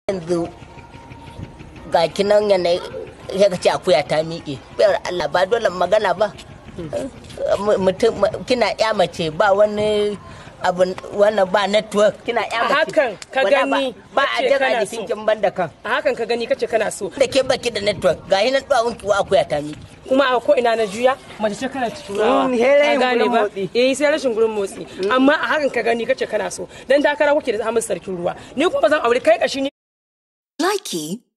yanzu ga kinan yanayi ya ce akuya ta miƙe bayar Allah ba dole magana ba mutum kina ya mace ba wani abu wannan ba network kina ya mace hakan ka Wala gani ba a kace jaga kana jikin so. kin banda kan a hakan ka gani kace kana so da ke baki da network ga hinan duwawun ki wa akuya ta miƙe kuma a ko ina na juya mace ce kana turawa Mm, sai rashin Ka gane gurin ba motsi. eh sai rashin gurin motsi amma a hakan ka gani kace kana so dan takara kuke da Ahmad sarkin ruwa ni kuma zan aure kai kashi ni Likey